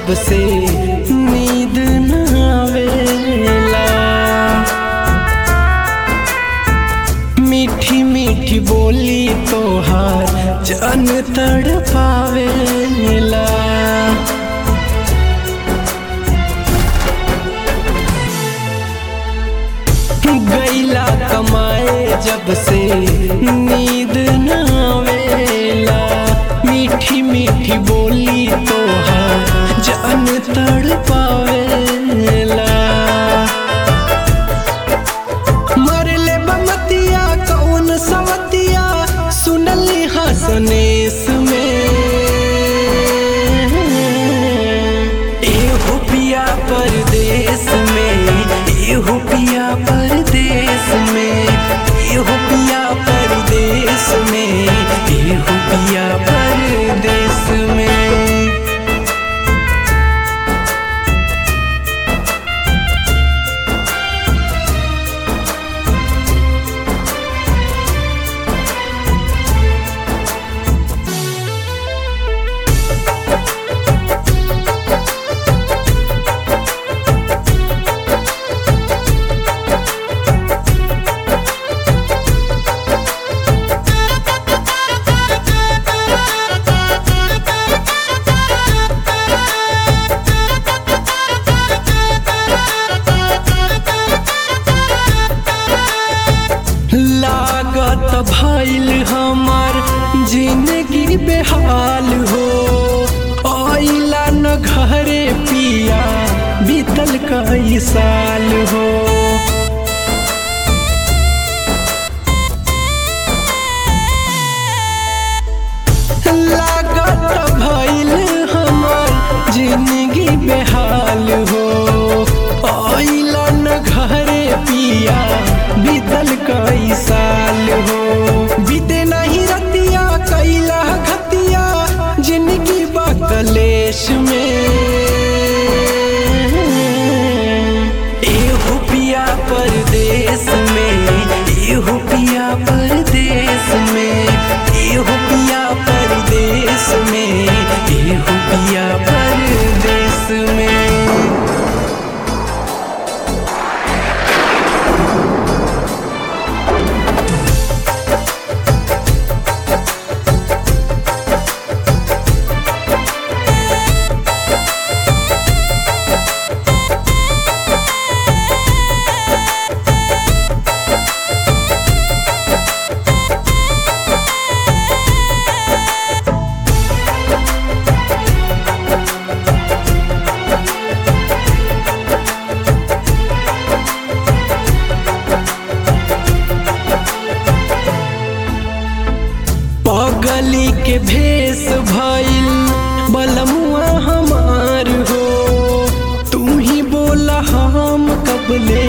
जब से नींद न आवेला मीठी मीठी बोली तोहार जन तड़ पावेला गैला कमाए जब से नींद न आवेला मीठी मीठी बोली तोहार जन तड़ पावेला मरले बमतिया कौन सवतिया सुनली हसनेस में एहो पिया परदेस में एहो पिया परदेस में एहो पिया परदेस में एहो पिया परदेस में लागत भइल हमर जिंदगी बेहाल हो आइला न घरे पिया बीतल कई साल हो लागत भइल हमर जिंदगी बेहाल हो आइला न घरे पिया बीतल कई साल हो बीते नहीं रतिया कैला घतिया जिंदगी बकलेश में एहो पिया परदेस में एहो पिया परदेस में एहो पिया परदेस में एहो पिया परदेस में पगली के भेष भइल बलमुआ हमार हो तू ही बोला हम कबले